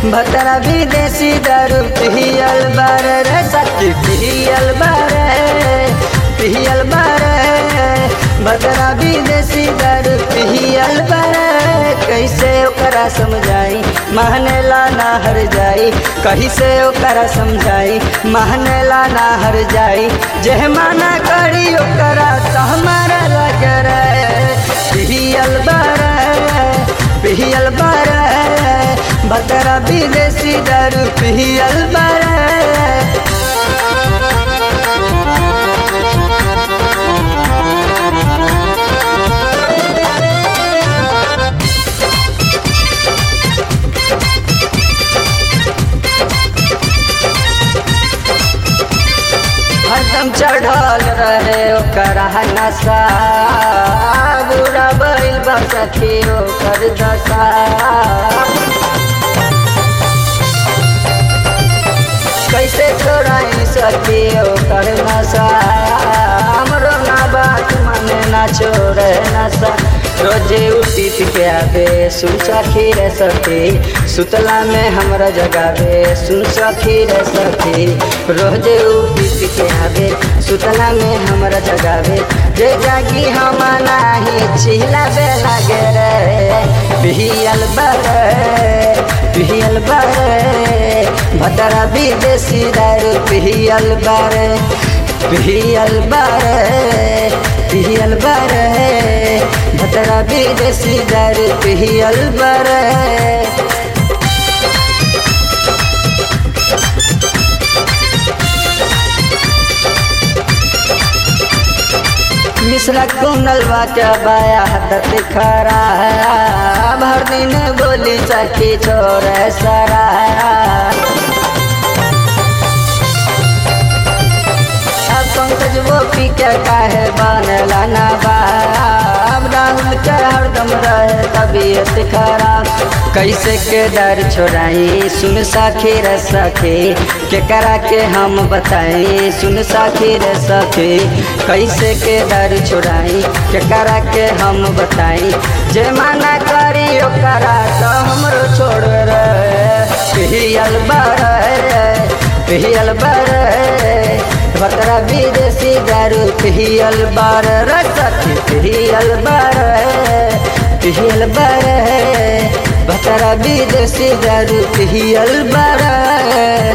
भतरा विदेशी दारू पियल बारे रे सखी पियल बारे पियल बारे भतरा विदेशी दारू पियल बारे कैसे ओकरा समझाई महनेला ना हर जाई कैसे ओकरा समझाई महनेला ना हर जाई जेह माना करी ओकरा तो हमारा लग रे पियल बारे पियल बारे भतरा विदेशी दारू पियल बारे हरदम चढ़ल रहे ओकर नशा बुरा बैल बसखी ओकर दशा कैसे छोड़ाई सखी ओकर नशा हमरो ना बात माने ना छोड़े नशा रोजे उठी के आवे सुन सखी रे सखी सुतला में हमरा जगावे सुन सखी रे सखी रोजे उठी के आवे सुतला में हमरा जगावे जे जागी हम नाही छिला बेला गे रे पियल बरे पियल बरे भतरा विदेशी दारू पियल बरे पियल बरे पियल बरे भतरा विदेशी दारू पियल बरे मिश्रा कुनल बाटा बाया हदत खरा भर दिन बोली सखी छोड़ सरा अब पंकज वो पी के काहे बनला ना बाब राहुल के हरदम रहे तबीयत खराब कैसे के दर छोड़ाई सुन सखी रे सखी के करा के हम बताई सुन सखी रे सखी कैसे के दर छोड़ाई के करा के हम बताई जे माना करी ओकरा तो हमरो छोड़ रे पियल रे पियल रे भतरा विदेशी दारू पियल बार रसखी पियल बार पियल बार भतरा विदेशी दारू पियल बार